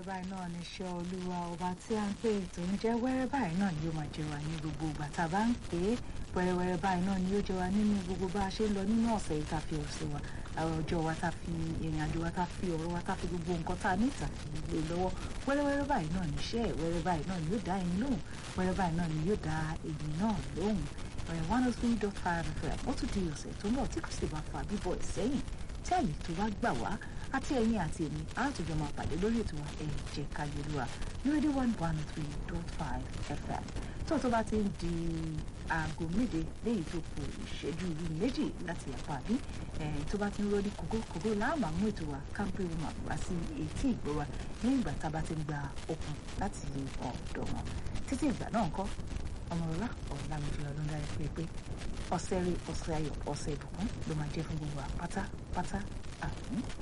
wẹ́rẹ́wẹ́rẹ́ báyìí náà ní iṣẹ́ olúwa ọba tí a ń pè tó ń jẹ́ wẹ́rẹ́ báyìí náà ni yóò máa jẹ wá ní gbogbo ìgbà tá a bá ń pè é wẹ́rẹ́wẹ́rẹ́ báyìí náà ni yóò jẹ wá nínú gbogbo bá a ṣe ń lọ nínú ọ̀sẹ̀ yìí tá a fi ọ̀sẹ̀ wa àwọn ọjọ́ wa tá a fi ìrìn àjò wa tá a fi ọ̀rọ̀ wa tá a fi gbogbo nǹkan tá a ní ìta gbé lọ́wọ́ wẹ́rẹ́wẹ́rẹ́ báyìí náà ní iṣẹ́ wẹ́rẹ́ báyìí náà ni yóò dá ẹni lóhùn wẹ́rẹ́ báyìí náà ni yóò dá èyí náà lóhùn one oh three dot five fm ó tún di ọ̀sẹ̀ tó ń bọ̀ tí kò sì bá fa bíbọ̀ ìsẹ́yìn tí àyè tó bá gbà wá àti ẹ̀yin àti èmi àtòjọ máa pàdé lórí ètò wa ẹ jẹ́ ká yẹlúwa ní rédíò one one three dot five fm tó tó bá ti ń di aago méje léyìí tó kù ìṣẹ́jú méjì láti àpá àbí tó bá ti ń rọ́ọ̀dí kókó kókó láàmà mú ètò wa kámpé woman wá sí etí ìgbọ́ wa ní ìgbà tá a bá ti ń gba okun láti ọ̀dọ̀ wọn títí ìgbà náà ńkọ́ ọmọlọ́lá ọ̀làmìjì ọdún dára pé pé ọ̀sẹ̀ rí ọ̀sẹ̀ ayọ̀ ọ̀sẹ̀ ìbùkún ló máa jẹ́ fún gbogbo àpátápátá àmín.